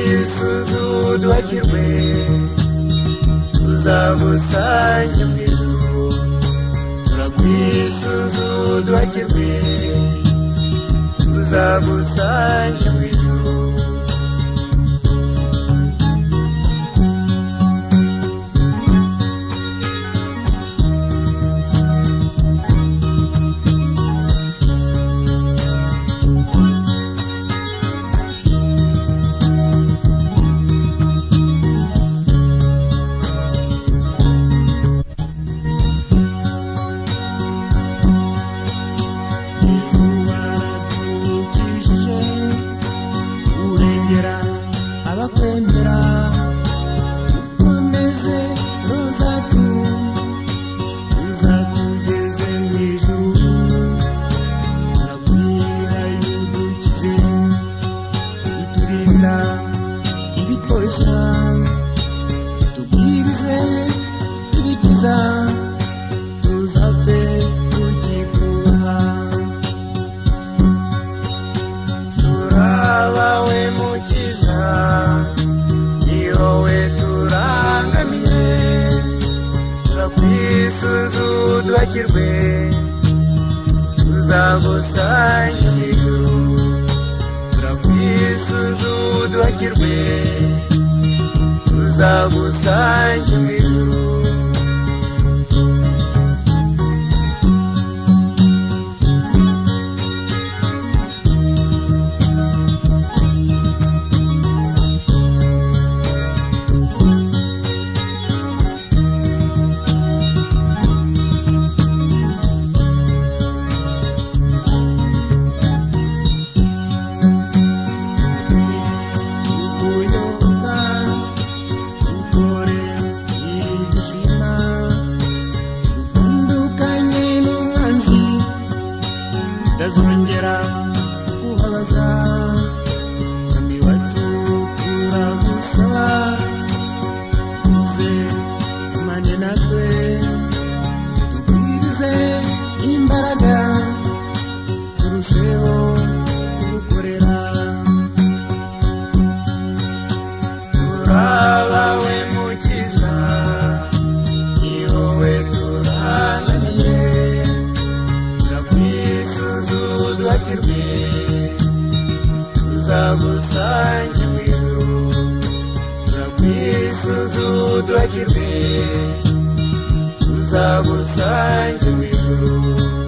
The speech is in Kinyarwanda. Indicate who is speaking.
Speaker 1: yesuzu duhakirwe tuzamusanye mu ijuru turagwisuzu duhakirwe tuzamusanye mu ijuru izuba ryikije urengera abakwemera ukomeze rozatu uzatugeze mu ijuru urabwira yudukize uturinda ibitwoshya tubwirize ibikiza tuzapfe tukikuha turabawe mukiza ni wowe turangamiye turakwisuzu duhakirwe tuzagusanye mu ijuru turakwisuzu duhakirwe tuzagusanye mu ijuru kuyoboka ukore igishima utandukanye n'umwanzi utazongera kubabaza mwami wacu turagusaba uze tumane natwe tubwirize imbaraga turusheho kugukorera turabawe mukiza ni wowe turananiye turakwisuzu duhakirwe tuzagusange mu ijuru turakwisuzu duhakirwe tuzagusange mu ijuru